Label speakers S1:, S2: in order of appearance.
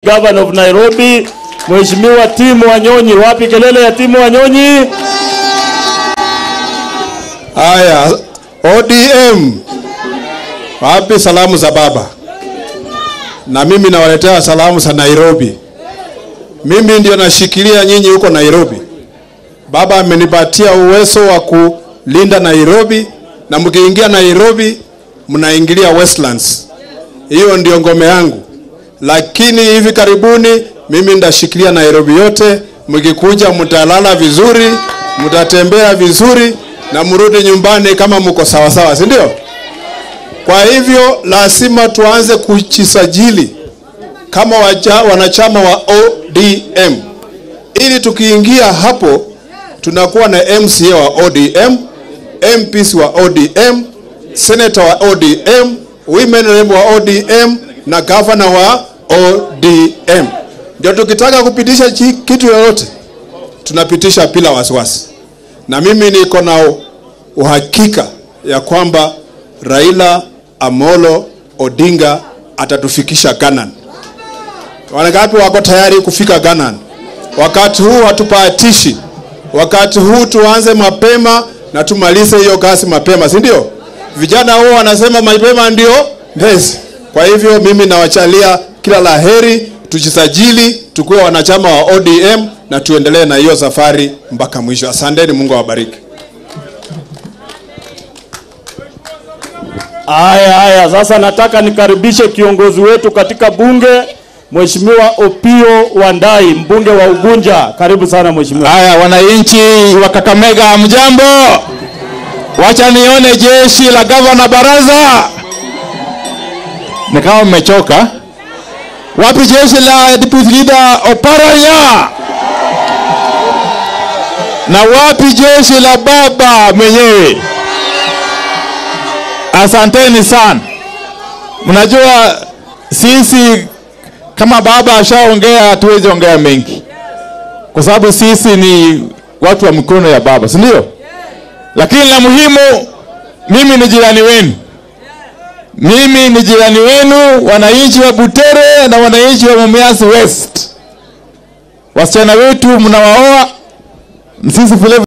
S1: Governor of Nairobi, Mheshimiwa Tim Wanyonyi. Wapi kelele ya Tim Wanyonyi?
S2: Haya, ODM, wapi salamu za baba? Na mimi nawaletea salamu za Nairobi. Mimi ndio nashikilia nyinyi huko Nairobi. Baba amenipatia uwezo wa kulinda Nairobi, na mkiingia Nairobi mnaingilia Westlands. Hiyo ndio ngome yangu, lakini hivi karibuni mimi ndashikilia Nairobi yote. Mkikuja mtalala vizuri, mtatembea vizuri na mrudi nyumbani kama mko sawa sawa, si ndio? Kwa hivyo lazima tuanze kujisajili kama waja, wanachama wa ODM ili tukiingia hapo tunakuwa na MCA wa ODM, MPs wa ODM, senator wa ODM, women rep wa ODM na governor wa ODM. Ndio tukitaka kupitisha chi- kitu yoyote tunapitisha bila wasiwasi, na mimi niko na uhakika ya kwamba Raila Amolo Odinga atatufikisha Ganan. Wangapi wako tayari kufika Ganan? Wakati huu hatupatishi, wakati huu tuanze mapema na tumalize hiyo kazi mapema, si ndio? Vijana huo wanasema mapema ndio mbezi. Kwa hivyo mimi nawachalia kila la heri, tujisajili, tukuwe wanachama wa ODM na tuendelee na hiyo safari mpaka mwisho. Asanteni, Mungu awabariki.
S1: Haya haya, sasa nataka nikaribishe kiongozi wetu katika bunge Mheshimiwa Opio Wandai, mbunge wa Ugunja. Karibu sana mheshimiwa.
S3: Haya, wananchi wa Kakamega, mjambo? Wacha nione jeshi la gavana baraza. Ni kama mmechoka. Wapi jeshi la deputy leader Oparanya? Na wapi jeshi la baba mwenyewe? Asanteni sana. Mnajua sisi kama baba ashaongea, hatuwezi ongea mengi kwa sababu sisi ni watu wa mikono ya baba, si ndio? Lakini la muhimu, mimi ni jirani wenu, mimi ni jirani wenu, wananchi wa Butere na wananchi wa Mumias West. Wasichana wetu mnawaoa, sisi vile